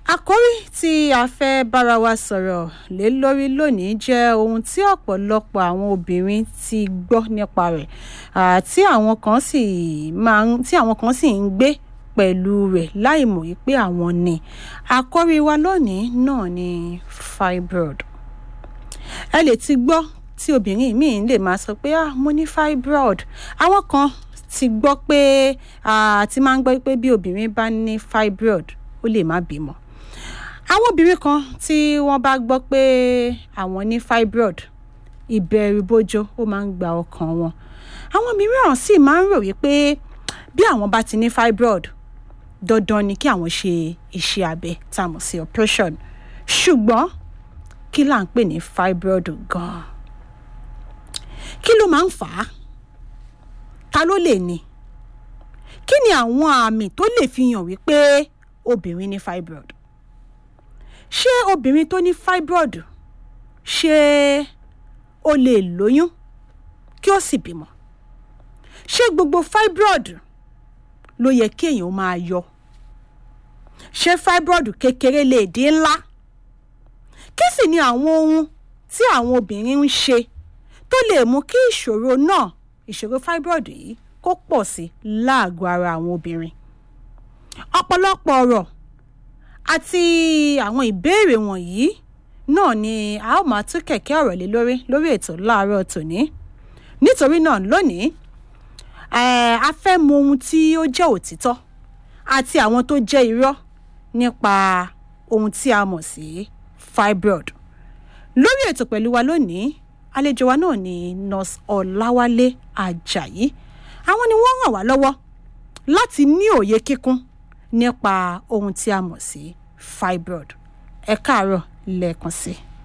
àkórí tí a fẹ́ bára wa sọ̀rọ̀ lé lórí lónìí jẹ́ ohun tí ọ̀pọ̀lọpọ̀ àwọn obìnrin ti gbọ́ nípa rẹ̀ ah, tí àwọn kan sì máa ń tí àwọn kan sì ń gbé pẹ̀lú rẹ̀ láì mọ̀ wípé àwọn ní àkórí wa lónìí náà ni fibroid ẹ lè ti gbọ́ tí obìnrin míì lè máa sọ pé ah mo ní fibroid àwọn kan ti gbọ́ pé ah, ti máa ń gbọ́ pé bí obìnrin bá ní fibroid ó lè má bímọ àwọn obìnrin kan tí wọ́n bá gbọ́ pé àwọn ní fibroid ìbẹ̀rù bojo ó máa ń gba ọkàn wọn àwọn mìíràn sì máa ń rò wípé bí àwọn bá ti ní fibroid dandan ni kí àwọn ṣe iṣẹ́ abẹ tá a mọ̀ sí operation ṣùgbọ́n kí là ń pè ní fibroid gan-an kí ló máa ń fà á ta ló lè ní kí ni àwọn àmì tó lè fi hàn wípé obìnrin ní fibroid ṣé obìnrin tó ní fibroid ṣé ó lè lóyún kí ó sì bímọ ṣé gbogbo fibroid ló yẹ kí èèyàn máa yọ ṣé fibroid kékeré lè di ńlá kí sì ni àwọn ohun tí àwọn obìnrin ń ṣe tó lè mú kí ìṣòro náà ìṣòro fibroid yìí kó pọ̀ sí láàgọ́ ara àwọn obìnrin ọ̀pọ̀lọpọ̀ ọ̀rọ̀ àti àwọn ìbéèrè wọ̀nyí náà ni a ó máa tún kẹ̀kẹ́ ọ̀rọ̀ lé lórí lórí ètò láàárọ̀ tòní nítorí náà lónìí eh, a fẹ́ mọ ohun tí ó jẹ́ òtítọ́ àti àwọn tó jẹ́ irọ́ nípa ohun tí a mọ̀ sí fibroid lórí ètò pẹ̀lú wa lónìí àlejò wa náà ni nurse ọ̀làwálé ajayi àwọn ni wọ́n ràn wá lọ́wọ́ láti ní òye kíkún nípa ohun tí a mọ̀ sí fibroid ẹ káàárọ̀ lẹ́ẹ̀kan sí i.